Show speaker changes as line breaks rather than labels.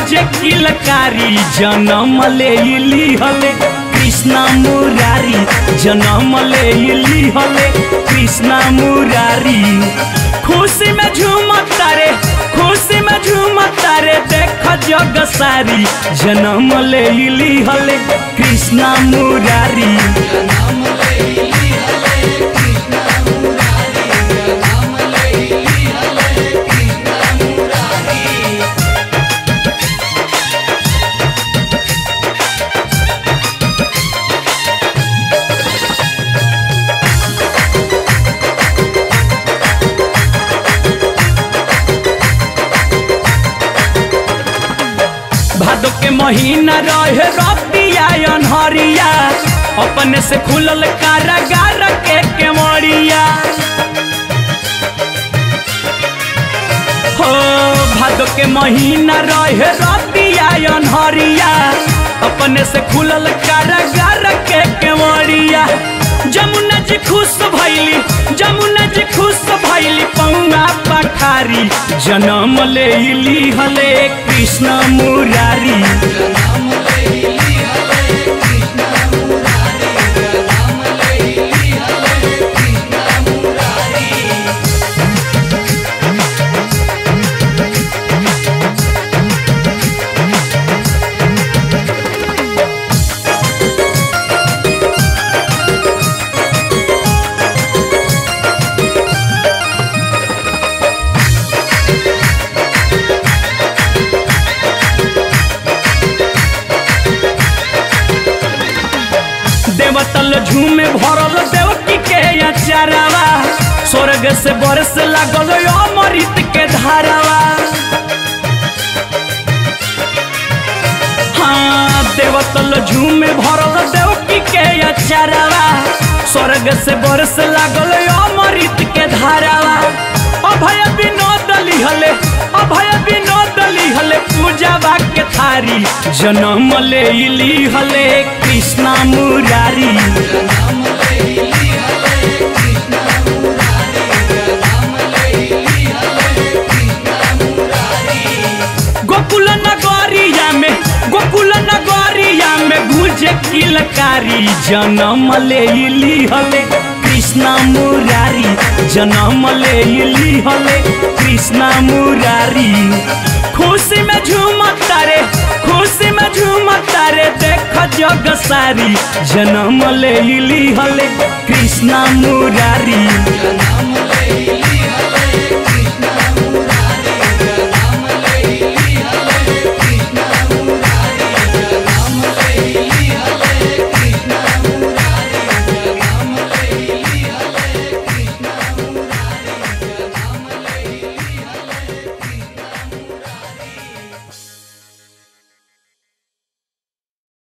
गुजे किलकारी जन्म ले इली हले कृष्णा मुरारी जन्म ले इली हले कृष्णा मुरारी खुशी में झूमता रे खुशी में झूमता रे देख जग सारी जन्म ले इली हले कृष्णा मुरारी भादो के महीना रहे रतिया अनहरिया अपने से खुलल कारागार के केवड़िया हो भादो के महीना रहे रतिया अनहरिया अपने से खुलल कारागार के केवड़िया जमुना जी खुश भैली जमुना जी खुश भैली पौना पखारी जन्म ले इली हले कृष्ण मुरारी देवतल झूमे भरल देवकी के अचारवा स्वर्ग से बरस लागल अमृत के धारावा हाँ देवतल झूमे भरल देवकी के अचारवा स्वर्ग से बरस लागल अमृत के धारावा अभय विनोद लिहले अभय विनोद लिहले पूजा के थारी जन्म ले इली हले कृष्णा मुरारी गोकुल नगरिया में गोकुल नगरिया में गुजे किलकारी जन्म ले इली हले कृष्णा मुरारी जन्म ले इली हले कृष्णा मुरारी खुशी में झूमता रे खुशी में झूमता रे देख जग सारी जन्म ले इली हले कृष्णा मुरारी